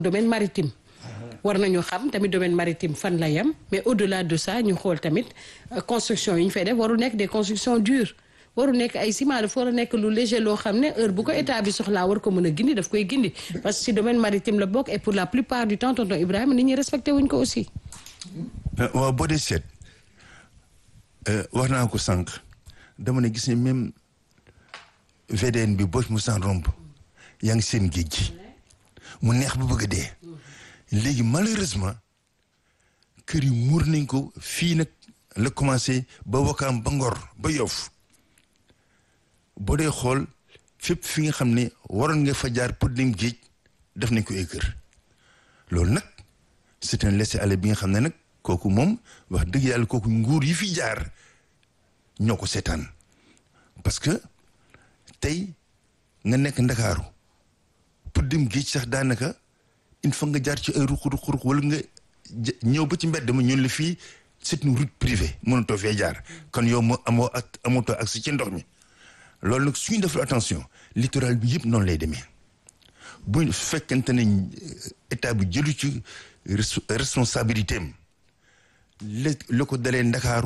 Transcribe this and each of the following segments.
domaine maritime war nañu xam tamit domaine maritime fan la yem mais au-delà de ça ñu xool tamit construction yi ñu fay def waru nekk des constructions dures waru nekk ay ciment dafa war a nekk lu léger loo xam ne heure bu ko état bi soxlaa war ko mën a gindi daf koy gindi parce que si domaine maritime la bokk et pour la plupart du temps tonton Ibrahima nit ñi respecté wuñ ko aussi. waaw boo dee seet wax naa ko sànq dama ne gis ne même VDN bi boo mu san romb yaa ngi seen géej gi mu neex ba bëgg a dee léegi malheureusement kër yi muur nañ ko fii nag la commencé ba Wakaam ba Ngor ba Yoff boo dee xool fépp fi nga xam ne waroon nga fa jaar pour dem géej def nañ ko ay kër loolu nag c'est un laisser-aller bi nga xam ne nag kooku moom wax dëgg yàlla kooku nguur yi fi jaar ñoo ko seetaan parce que tey nga nekk ndakaaru pour dem géej sax daanaka il faut nga jaar ci ay ruq ruq ruq wala nga ñëw ba ci mbedd ma ñun la fii c'est une route privée mënatoo fee jaar kon yow moo amoo ak amatoo accès ci ndox mi loolu nag suñu deful attention littoral bi yëpp noonu lay demee bu fekkente ne état bi jëlu ci responsabilité am la la ko dalee ndakaaru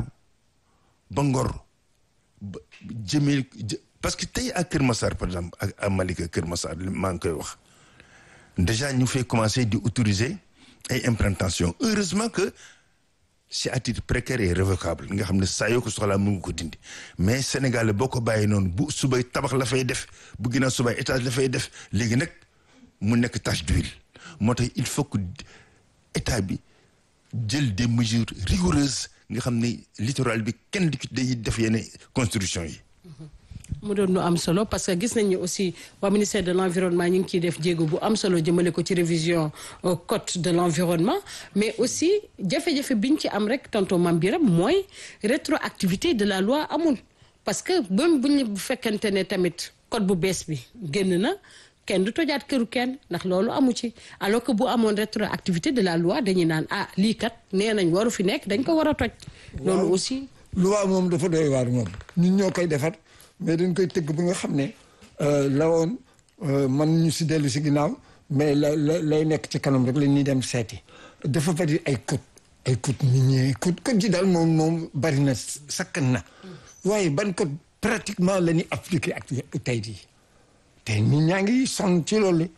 ba ngor ba jëmee parce que tey ak Kër Massar par exemple ak à Malika Kër Massar maa ngi koy wax déjà ñu fay commencer di autoriser ay implantation heureusement que c'est à titre précaire et révocable nga xam ne saa yoo ko soxlaa mu ngi ko dindi mais Sénégal boo ko bàyyi noonu bu subay tabax la fay def bu ginnaaw subay étage la fay def léegi nag mu nekk tache d'huile moo tax il faut que état bi jël des mesures rigoureuses nga xam ne littoral bi kenn di day def yenn construction yi. mu doon lu am solo parce que gis nañu aussi waa ministère de l'environnement ñu ngi ciy def jéego bu am solo jëmale ko ci révision code de l'environnement mais aussi jafe-jafe biñ ci am rek tonton Mame Biram mooy rétroactivité de la loi amul parce que même bu ñu bu fekkente ne tamit code bu bees bi génn na kenn du tojaat këru kenn ndax loolu amu ci alors que bu amoon rétroactivité de la loi dañuy naan ah lii kat nee nañ waru fi nekk dañ ko war a toj. loolu aussi. loi moom dafa doy waar moom ñun ñoo koy defar. mais dañ koy tëgg ba nga xam ne la woon man ñu si dellu si ginnaaw mais la la lay nekk ci kanam rek la ñuy dem seeti dafa bari ay code ay code nit ñi code code ji daal moom moom bari na sakkan na waaye ban code pratiquement la ñuy appliqué ak tey jii tey nit ñaa ngi sonn ci loolu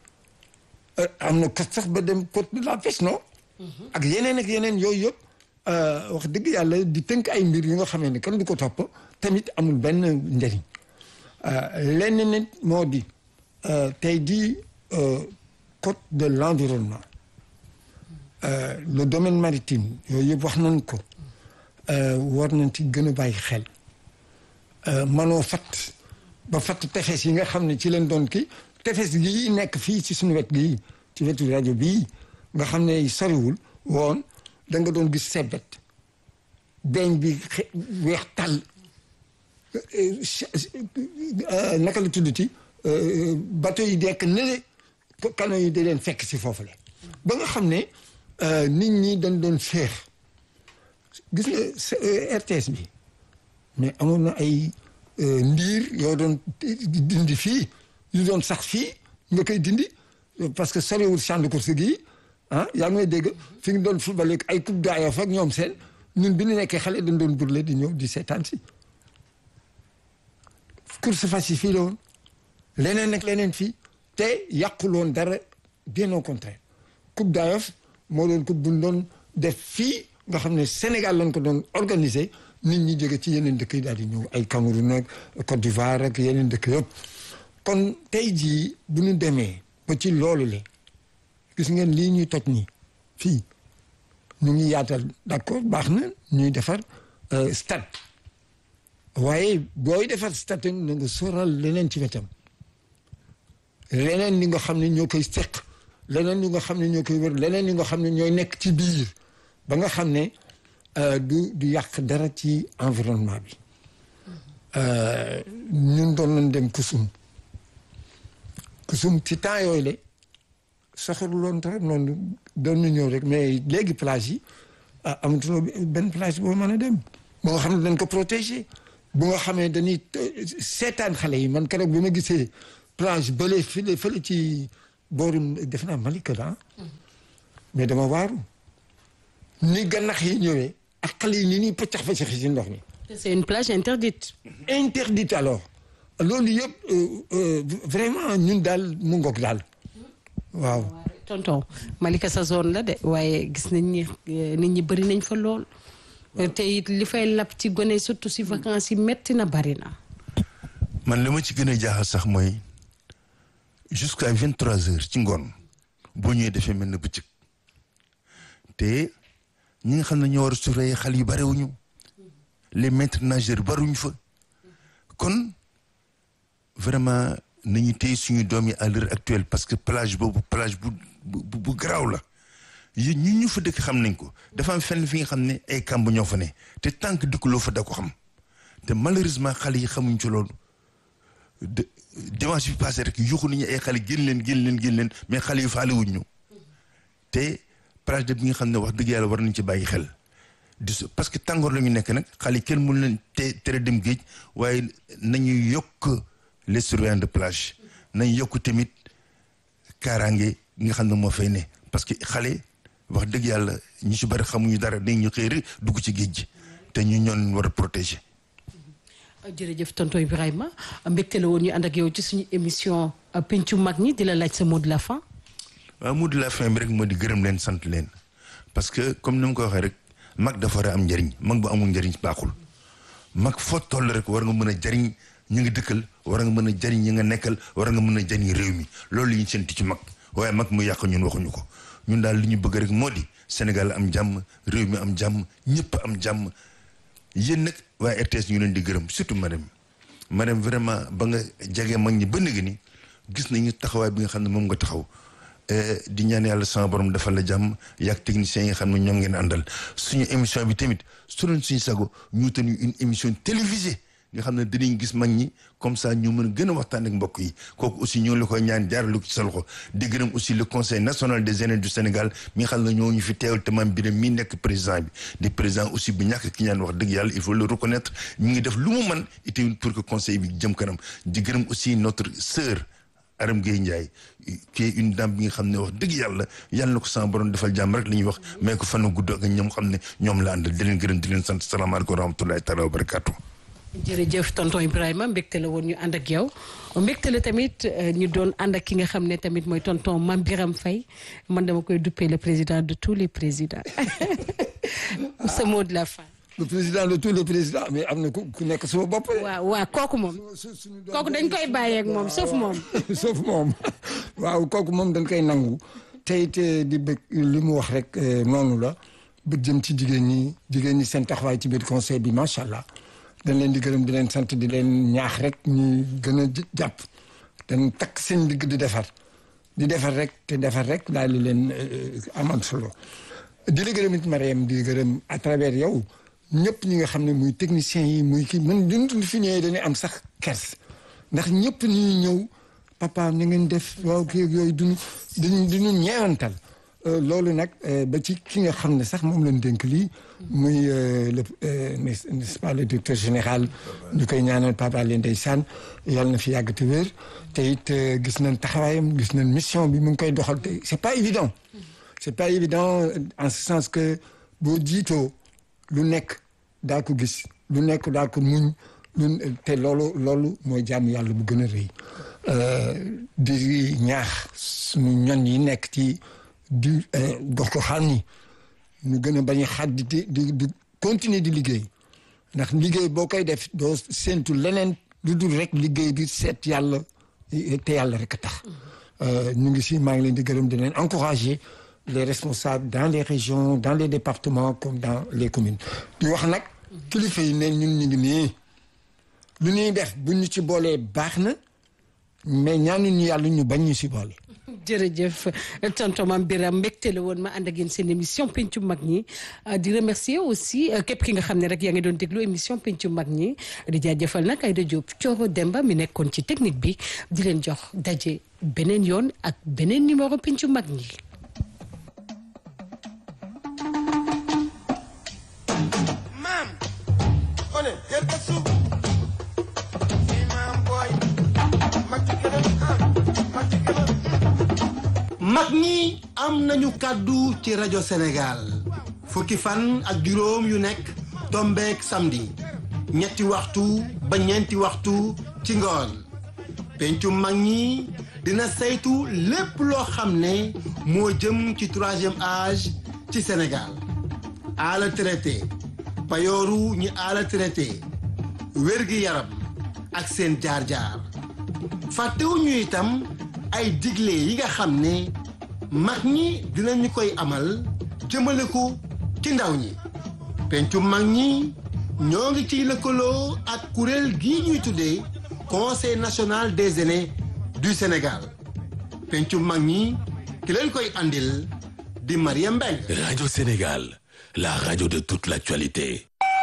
am na code sax ba dem code de la pêche non ak yeneen ak yeneen yooyu yëpp wax dëgg yàlla di tënk ay mbir yu nga xamee ne kenn du ko topp tamit amul benn njëriñ lenn nit moo di tey di code de l'environnement le domaine maritime yooyu yëpp wax nañ ko war nañ ci gën a bàyyi xel manoo fat ba fatt tefes yi nga xam ne ci leen doon kii tefes gii nekk fii ci suñu wet gii ci wetu rajo bii nga xam ne soriwul woon da nga doon gis sebet beñ bi weex tàll naka la tuddati bateau yi dekk nele canaux yi da leen fekk si foofu le ba nga xam ne nit ñi dañ doon féex gis nga RTS bi mais amoon na ay ndiir yoo doon dindi fii yu doon sax fii nga koy dindi parce que soriwul champ de course gi ah yaa ngi may dégg fi nga doon football ay coupe d'Ayof ak ñoom seen ñun bi ñu nekkee xale dañ doon burle di ñëw di seetaan si course fas yi fii la woon leneen ak leneen fii te yàqul woon dara bien au contraire coupe d'Ayof moo doon coupe bu ñu doon def fii nga xam ne Sénégal lañ ko doon organiser nit ñi jóge ci yeneen dëkk yi daal di ñëw ay Cameroun ak Côte d'Ivoire ak yeneen dëkk yëpp kon tey jii bu ñu demee ba ci loolu le gis ngeen lii ñuy toj nii fii ñu ngi yaatal d'accord baax na ñuy defar stade waaye booy defar stade na nga sóoral leneen ci wetam leneen li nga xam ne ñoo koy seq leneen li nga xam ne ñoo koy wër leneen li nga xam ne ñooy nekk ci biir ba nga xam ne du du yàq dara ci environnement bi ñun doon nañ dem kusum kusum ci temps yooyu le soxalu loon dara noonu doon ñu ñëw rek mais léegi plage yi ah amatuloo benn plage boo mën a dem ba nga xam ne dañ ko protéger bu nga xamee dañuy seetaan xale yi man keroog bi ma gisee plage bële fële fële ci booru def naa Malika la mais dama waaru ni gannax yi ñëwee ak xale yi ni ñuy paccax paccax ci ndox mi c'est une plage interdite. interdite alors loolu yëpp vraiment ñun daal mu ngoog daal waaw tonton Malika sa zone la de waaye gis nañ ni nit ñi bëri nañ fa lool te it li fay lab ci gone surtout si vacances yi metti na bari na. man li ma ci gën a jaaxal sax mooy jusqu'à vingt trois heures ci ngoon boo ñëwee defee mel na bëccëg te ñi nga xam ne ñoo war a surveiller xale yu bariwuñu les maîtres nageurs bariwuñu fa kon vraiment nañu téye suñu doom yi à l'heure actuelle parce que plage boobu plage bu bu bu garaaw la yéen ñi ñu fa dëkk xam nañ ko dafa am fenn fi nga xam ne ay kàmb ñoo fa ne te tant que dëkkuloo fa da ko xam te malheureusement xale yi xamuñ ci loolu de dimanche bi passé rek yuxu nañu ay xale génn leen génn leen génn leen mais xale yu faale wuñ ñu te plage de bi nga xam ne wax dëgg yàlla war nañ ci bàyyi xel di parce que tàngoor la ñu nekk nag xale yi kenn mënu leen te tere dem géej waaye nañu yokk les surveillants de plage nañ yokk tamit kaaraange nga xam ne moo fay ne parce que xale wax dëgg yàlla ñu ci bari xamuñu dara dañ ñu xëy rek dugg ci géej gi te ñu ñoon war a protéger. jërëjëf tonton Ibrahima mbégte la woon ñu ànd ak yow ci suñu émission pencu mag ñi di la laaj sa mot de la fin. waaw mot de la fin bi rek moo di gërëm leen sant leen parce que comme ni ma ko waxee rek mag dafa war a am njëriñ mag bu amul njëriñ baaxul mag foo toll rek war nga mën a jëriñ ñu ngi dëkkal war nga mën a jëriñ ñi nga nekkal war nga mën a jëriñ réew mi loolu li ñu séntu ci mag waaye mag mu yàq ñun waxuñu ko ñun daal li ñu bëgg rek moo di Sénégal am jàmm réew mi am jàmm ñëpp am jàmm yéen nag waaye RTS ñu leen di gërëm surtout madame madame vraiment ba nga jege mag ñi ba léegi ni gis nañu taxawaay bi nga xam ne moom nga taxaw di ñaan yàlla sama borom defal la jàmm yaag techniciens yi nga xam ne ñoom ngeen àndal suñu émission bi tamit su doon suñu sago ñu tenu une émission télévisée nga xam ne dinañ gis mag ñi comme ça ñu mën a gën a waxtaan ak mbokk yi kooku aussi ñoo ngi la koy ñaan jaarale ko ci sa loxo di gërëm aussi le conseil national des aînés du Sénégal mi nga xam ne ñoo ñu fi teewal te maam Birame mi nekk président bi di président aussi bu ñàkk ki ñaan wax dëgg yàlla il faut le reconnaître mi ngi def lu mu mën itamit pour que conseil bi jëm kanam di gërëm aussi notre sœur Aram Gueye Ndiaye qui est une dame bi nga xam ne wax dëgg yàlla yàlla na ko sama borom defal jàmm rek la ñuy wax mais ko fan gudd ak ñoom xam ne ñoom la àndal di leen gërëm di leen sant salaamaaleykum wa rahmatullahi taala wa barakatuh jërëjëf tonton Ibrahima mbégte la woon ñu ànd ak yow mbégte la tamit ñu doon ànd ak ki nga xam ne tamit mooy tonton Mame Birame Faye man dama koy duppee le président de tous les présidents ce mot de la fin. le président de tous les présidents mais am na ku ku nekk sama bopp. waaw waaw kooku moom. kooku dañ koy bàyyeeg moom sauf moom. sauf moom waaw kooku moom dañ koy nangu tey te di bëgg li mu wax rek noonu la bëgg jëm ci jigéen ñi jigéen ñi seen taxawaay ci biir conseil bi macha allah. dañ leen di gërëm di leen sant di leen ñaax rek ñu gën a jàpp dañ takk seen digg di defar di defar rek te defar rek daal di leen amal solo di la gërëm it Mariam di gërëm à travers yow ñëpp ñi nga xam ne muy technicien yi muy kii man duñ fi ñëwee dañuy am sax kers ndax ñëpp ñuy ñëw papa ni ngeen def waaw kii yooyu duñu duñu duñu ñeewantal loolu nag ba ci ki nga xam ne sax moom lañ dénk lii muy le n'est-ce pas le directeur général ñu koy ñaanal Papa Alé Ndeysaan yàlla na fi yàgg te wér te it gis nañ taxawaayam gis nañ mission bi mu ngi koy doxal te c'est pas évident c'est pas évident en ce sens que boo jiitoo lu nekk daa ko gis lu nekk daa ko muñ lu te loolu loolu mooy jàmm yàlla bu gën a rëy di ñaax suñu ñon yi nekk ci di dox ko xam ni ñu gën a bañ a xaat di di di continuer di liggéey ndax liggéey boo koy def doo séentu leneen lu dul rek liggéey bi seet yàlla te yàlla rek a tax ñu ngi si maa ngi leen di gërëm di leen encourager les responsables dans les régions dans les départements comme dans les communes di wax nag kilifa yi ne ñun ñu ngi nii lu ñuy def bu ñu ci boolee baax na mais ñaanuñu yàlla ñu bañ ñu si boole jërëjëf tonton Mame Birame mbégte la woon ma ànd ak yéen seen émission pencu mag ñi di remercier aussi képp ki nga xam ne rek yaa ngi doon déglu émission pencu mag ñi di jaajëfal nag Aïda Diop Thioro Demba mi nekkoon ci technique bi di leen jox daje beneen yoon ak beneen numéro pencu mag ñi. maam one jël ka suuf si maam booy mag ci kanam ah mag ci kanam mag ñi am nañu kàddu ci rajo Sénégal fukki fan ak juróom yu nekk tombeek samedi ñetti waxtu ba ñeenti waxtu ci ngoon pencu mag ñi dina saytu lépp loo xam ne moo jëm ci troisième âge ci Sénégal ala traité payooru ñi ala traité wérgi yaram ak seen jaar-jaar fàttewuñu itam ay digle yi nga xam ne mag ñi dinañu koy amal jëmale ko ci ndaw ñi pencu mag ñi ñoo ngi ciy lëkkaloo ak kuréel gii ñuy tuddee conseil national des aînés du Sénégal pencu mag ñi ki leen koy andil di Mariam Mbengue Radio Sénégal, la radio de toute l'actualité.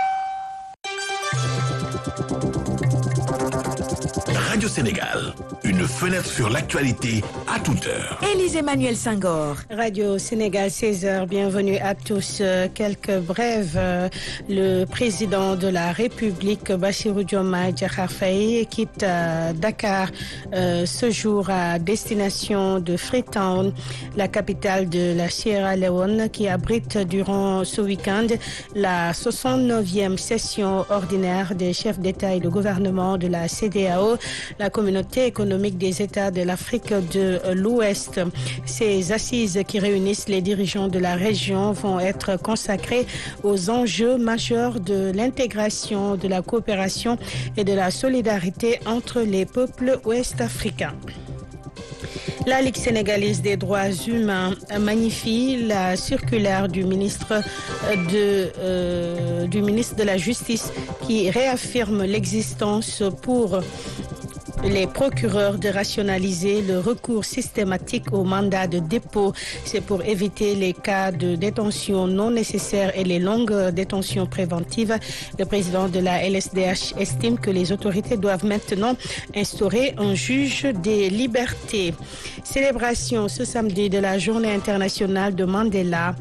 Radio Sénégal, une fenêtre sur l'actualité à toute heure. Élise Emmanuel Senghor. Radio Sénégal 16h, bienvenue à tous. Euh, Quelques brèves. Euh, Le président de la République, Bassirou Diomaye Diakhar Faye, quitte euh, Dakar euh, ce jour à destination de Freetown, la capitale de la Sierra Leone, qui abrite durant ce week-end la 69e session ordinaire des chefs d'État et de gouvernement de la CEDEAO, la communauté économique des États de l'Afrique de l'Ouest. Ces assises qui réunissent les dirigeants de la région vont être consacrées aux enjeux majeurs de l'intégration, de la coopération et de la solidarité entre les peuples ouest-africains. La Ligue sénégalaise des droits humains magnifie la circulaire du ministre de, euh, du ministre de la Justice qui réaffirme l'existence pour les procureurs de rationaliser le recours systématique au mandat de dépôt. C'est pour éviter les cas de détention non nécessaires et les longues détentions préventives. Le président de la LSDH estime que les autorités doivent maintenant instaurer un juge des libertés. Célébration ce samedi de la journée internationale de Mandela.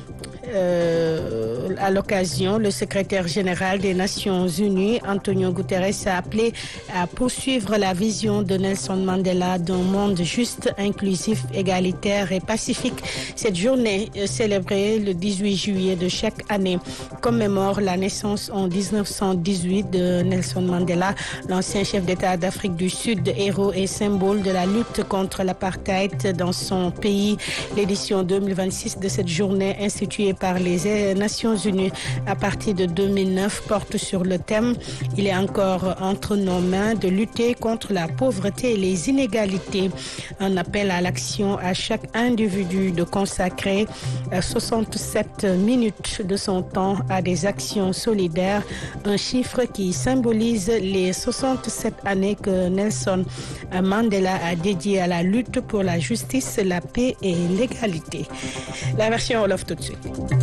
Euh, à l'occasion, le secrétaire général des Nations Unies, Antonio Guterres, a appelé à poursuivre la vision de Nelson Mandela d'un monde juste, inclusif, égalitaire et pacifique. Cette journée, euh, célébrée le 18 juillet de chaque année, commémore la naissance en 1918 de Nelson Mandela, l'ancien chef d'État d'Afrique du Sud, héros et symbole de la lutte contre l'apartheid dans son pays. L'édition 2026 de cette journée instituée par les Nations Unies à partir de 2009 porte sur le thème Il est encore entre nos mains de lutter contre la pauvreté et les inégalités. Un appel à l'action à chaque individu de consacrer 67 minutes de son temps à des actions solidaires, un chiffre qui symbolise les 67 années que Nelson Mandela a dédié à la lutte pour la justice, la paix et l'égalité. La version Wolof tout de suite.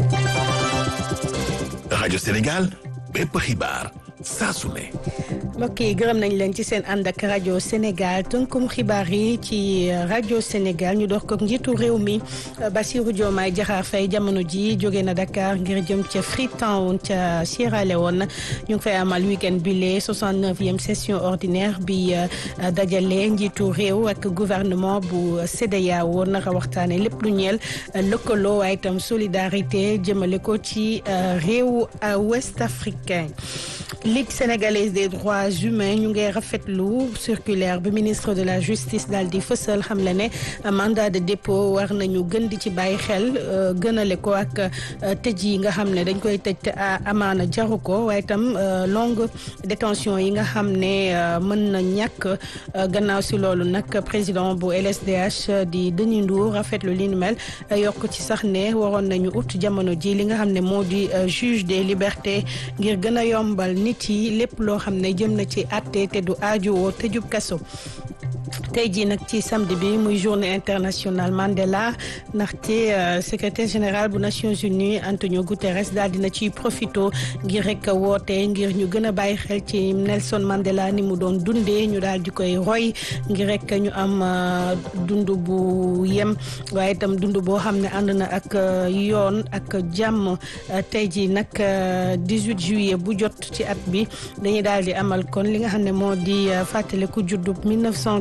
Radio Sénégal, bépp xibaar saa su ne. mbokk yi gërëm nañ leen ci seen ànd ak rajo Sénégal tënkum xibaar yi ci rajo Sénégal ñu dox ko njiitu réew mi Bassirou Diomaye Diakhar Faye jamono ji jóge na Dakar ngir jëm ca Freetown ca Sierra Leone ñu ngi fay amal week-end bile 69e session ordinaire bi dajale njiitu réew ak gouvernement bu CEDEAO naka waxtaane lépp lu ñeel lëkkaloo waaye itam solidarité jëmale ko ci réew ouest africain Ligue sénégalaise des droits humains ñu ngi rafetlu circulaire bi ministre de la justice daal di fësal xam le ne mandat de dépôt war nañu gën di ci bàyyi xel gënale ko ak tëj yi nga xam ne dañ koy tëj te amaana jaru ko waaye itam longue détention yi nga xam ne mën na ñàkk gannaaw si loolu nag président bu LSDH di Denis Ndour rafetlu li nu mel yokk ci sax ne waroon nañu ut jamono ji li nga xam ne moo di juge des libertés ngir gën a yombal nit yi lépp loo xam ne jëm na ci àtte te du aajowoo tëjub kaso tey jii nag ci samedi bi muy journée internationale Mandela ndaxte secrétaire général bu Nations Unies Antonio Guterres daal dina ciy profito ngir rek woote ngir ñu gën a bàyyi xel ci Nelson Mandela ni mu doon dundee ñu daal di koy roy ngir rek ñu am dund bu yem waaye itam dund boo xam ne ànd na ak yoon ak jàmm tey jii nag 18 juillet bu jot ci at bi dañuy daal di amal kon li nga xam ne moo di fàttaliku juddub 1918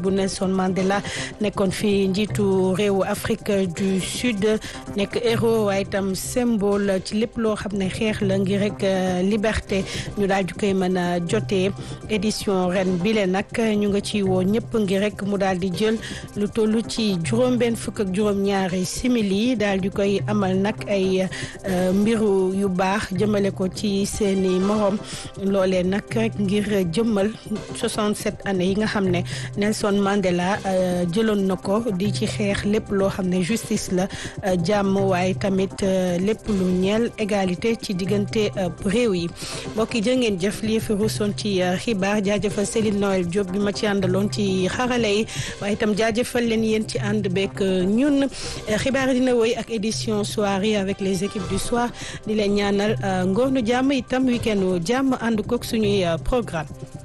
bu Nelson Mandela nekkoon fi njiitu réewu Afrique du Sud nekk héros waaye itam symbole ci lépp loo xam ne xeex la ngir rek liberté ñu daal di koy mën a jotee édition ren bile nag ñu nga ci woo ñëpp ngir rek mu daal di jël lu toll ci juróom-benn fukk ak juróom-ñaari simili daal di koy amal nag ay mbiru yu baax jëmale ko ci seeni morom loolee nag rek ngir jëmmal 67 années yi nga xam ne Nelson Mandela jëloon na ko di ci xeex lépp loo xam ne justice la jàmm waaye tamit lépp lu ñeel égalité ci diggante réew yi mbokk yi jërë ngeen jëf lii fi ruusoon ci xibaar jaajëfal Céline Noël Diop bi ma ci àndaloon ci xarale yi waaye itam jaajëfal leen yéen ci ànd beeg ñun xibaar yi dina woy ak édition soirée avec les équipes du soir di leen ñaanal ngoonu jàmm itam week-end jàmm ànd kook suñuy programme